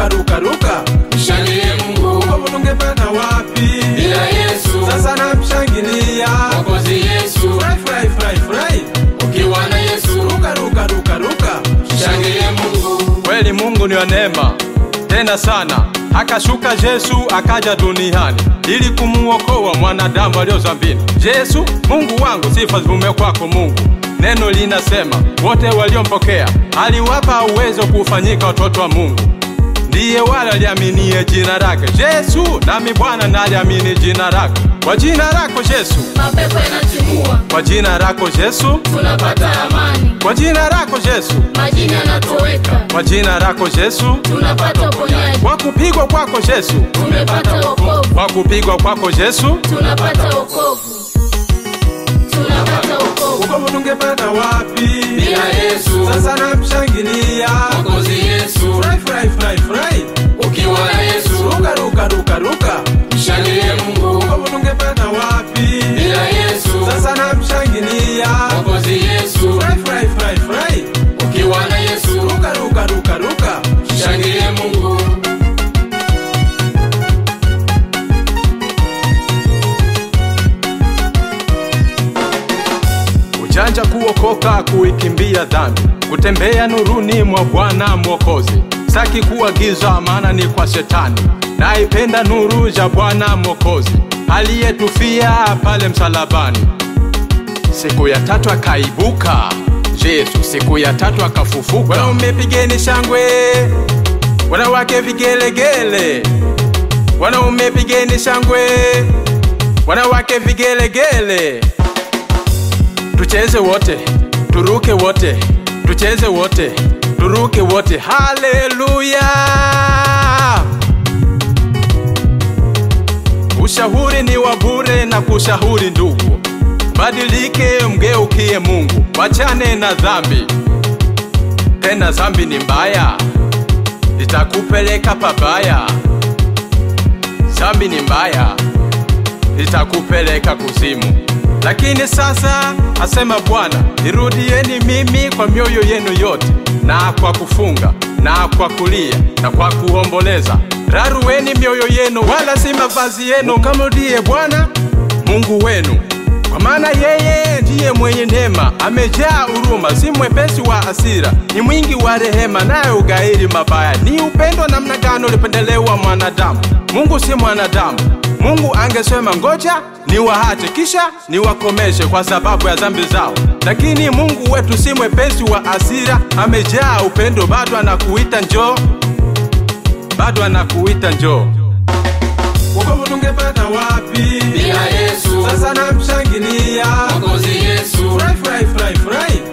ruka ruka ruka Mshangilie Mungu wokovu tungepata wapi bila Yesu. sasa namshangilia Mwokozi Yesu, furahi furahi furahi furahi ukiwa na Yesu, ruka ruka ruka ruka mshangilie Mungu. Kweli Mungu ni wa neema tena sana, akashuka Yesu akaja duniani ili kumuokoa mwanadamu alio dhambini. Yesu Mungu wangu, sifa zivume kwako Mungu. Neno linasema wote waliompokea aliwapa uwezo kufanyika watoto wa Mungu, ndiye wale aliaminie jina lake Yesu. Nami Bwana naliamini jina lake. Kwa jina lako Yesu, mapepo yanatimua, kwa jina lako Yesu, tunapata amani, kwa jina lako Yesu, majini yanatoweka, kwa jina lako Yesu, tunapata uponyaji, kwa kupigwa kwako Yesu, tumepata wokovu, kwa kupigwa kwako Yesu, tunapata wokovu, tunapata wokovu wokovu tungepata wapi Bila Yesu, sasa namshangilia Mwokozi Yesu, furahi furahi furahi furahi ukiwa na Yesu, ruka ruka ruka ruka mshangilie Mungu wokovu tungepata wapi bila Yesu, sasa namshangilia Mwokozi Yesu, furahi furahi furahi furahi ukiwa na Yesu, ruka ruka ruka ruka mshangilie Mungu. ujanja kuokoka, kuikimbia dhambi, kutembea nuruni mwa Bwana Mwokozi. Saki kuwa giza, maana ni kwa Shetani, naipenda nuru ya Bwana Mwokozi aliyetufia pale msalabani. Siku ya tatu akaibuka Yesu, siku ya tatu akafufuka. Wanaume pigeni shangwe, wanawake vigelegele, wanaume pigeni shangwe, wanawake vigelegele tucheze wote, turuke wote, tucheze wote, turuke wote. Haleluya! Ushauri ni wa bure na kushauri ndugu, badilike, mgeukie Mungu, wachane na dhambi. Tena dhambi ni mbaya, itakupeleka pabaya. Dhambi ni mbaya, itakupeleka kuzimu. Lakini sasa asema Bwana, nirudieni mimi kwa mioyo yenu yote, na kwa kufunga na kwa kulia na kwa kuomboleza. Rarueni mioyo yenu, wala si mavazi yenu, kamrudie Bwana Mungu wenu, kwa maana yeye ndiye mwenye neema, amejaa huruma, si mwepesi wa hasira, ni mwingi wa rehema, naye ugairi mabaya. Ni upendo namna gani ulipendelewa mwanadamu? Mungu si mwanadamu. Mungu angesema ngoja niwaache kisha niwakomeshe kwa sababu ya dhambi zao, lakini Mungu wetu si mwepesi wa hasira, amejaa upendo, bado anakuita njoo, bado anakuita njoo. wokovu tungepata wapi Bila Yesu, sasa namshangilia Mwokozi Yesu, furahi furahi furahi furahi